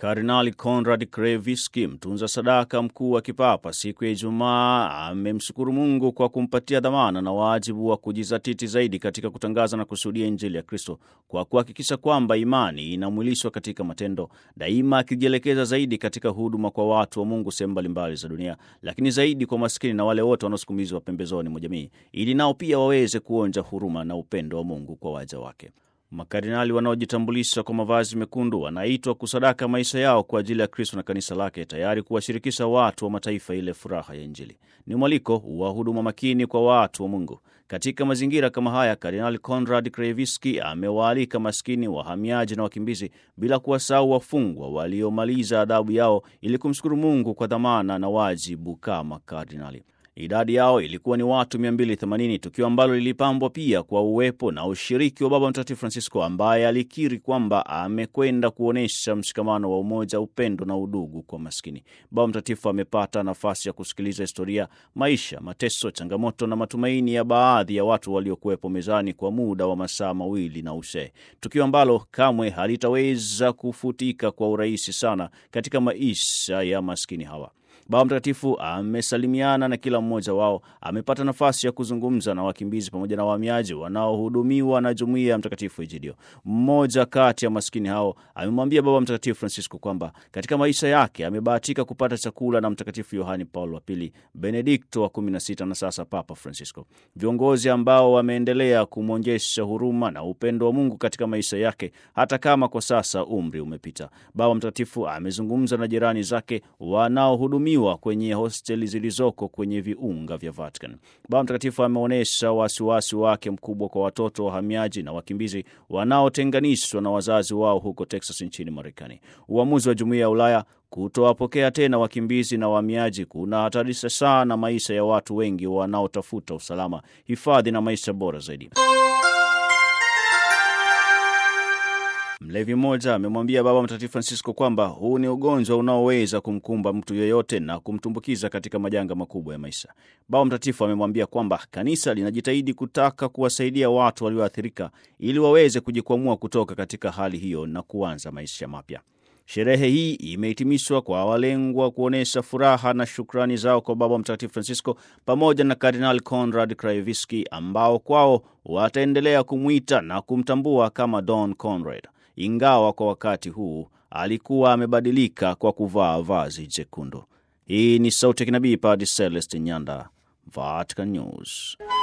Kardinali Konrad Krevitsky, mtunza sadaka mkuu wa kipapa, siku ya Ijumaa amemshukuru Mungu kwa kumpatia dhamana na wajibu wa kujizatiti zaidi katika kutangaza na kushuhudia Injili ya Kristo kwa kuhakikisha kwamba imani inamwilishwa katika matendo, daima akijielekeza zaidi katika huduma kwa watu wa Mungu sehemu mbalimbali za dunia, lakini zaidi kwa maskini na wale wote wanaosukumizwa pembezoni mwa jamii, ili nao pia waweze kuonja huruma na upendo wa Mungu kwa waja wake. Makardinali wanaojitambulisha kwa mavazi mekundu wanaitwa kusadaka maisha yao kwa ajili ya Kristo na kanisa lake, tayari kuwashirikisha watu wa mataifa ile furaha ya Injili. Ni mwaliko wa huduma makini kwa watu wa Mungu. Katika mazingira kama haya, Kardinali Konrad Krevitsky amewaalika maskini, wahamiaji na wakimbizi, bila kuwasahau wafungwa waliomaliza adhabu yao, ili kumshukuru Mungu kwa dhamana na wajibu kama kardinali. Idadi yao ilikuwa ni watu 280, tukio ambalo lilipambwa pia kwa uwepo na ushiriki wa Baba Mtakatifu Francisco ambaye alikiri kwamba amekwenda kuonyesha mshikamano wa umoja, upendo na udugu kwa maskini. Baba Mtakatifu amepata nafasi ya kusikiliza historia, maisha, mateso, changamoto na matumaini ya baadhi ya watu waliokuwepo mezani kwa muda wa masaa mawili na ushe, tukio ambalo kamwe halitaweza kufutika kwa urahisi sana katika maisha ya maskini hawa. Baba Mtakatifu amesalimiana na kila mmoja wao, amepata nafasi ya kuzungumza na wakimbizi pamoja na wahamiaji wanaohudumiwa na jumuiya ya Mtakatifu Egidio. Mmoja kati ya maskini hao amemwambia Baba Mtakatifu Francisco kwamba katika maisha yake amebahatika kupata chakula na Mtakatifu Yohani Paulo wa Pili, Benedikto wa 16 na sasa Papa Francisco, viongozi ambao wameendelea kumwonyesha huruma na upendo wa Mungu katika maisha yake hata kama kwa sasa umri umepita. Baba Mtakatifu amezungumza na jirani zake wanaohudumiwa kwenye hosteli zilizoko kwenye viunga vya Vatican. Baba Mtakatifu ameonyesha wasiwasi wake mkubwa kwa watoto wahamiaji na wakimbizi wanaotenganishwa na wazazi wao huko Texas nchini Marekani. Uamuzi wa Jumuiya ya Ulaya kutowapokea tena wakimbizi na wahamiaji kunahatarisha sana maisha ya watu wengi wanaotafuta usalama, hifadhi na maisha bora zaidi. Mlevi mmoja amemwambia Baba Mtakatifu Francisco kwamba huu ni ugonjwa unaoweza kumkumba mtu yeyote na kumtumbukiza katika majanga makubwa ya maisha. Baba Mtakatifu amemwambia kwamba kanisa linajitahidi kutaka kuwasaidia watu walioathirika ili waweze kujikwamua kutoka katika hali hiyo na kuanza maisha mapya. Sherehe hii imehitimishwa kwa walengwa kuonyesha furaha na shukrani zao kwa Baba Mtakatifu Francisco pamoja na Kardinal Konrad Krajewski ambao kwao wataendelea kumwita na kumtambua kama Don Conrad, ingawa kwa wakati huu alikuwa amebadilika kwa kuvaa vazi jekundu. Hii ni Sauti ya Kinabii, Padre Celestin Nyanda, Vatican News.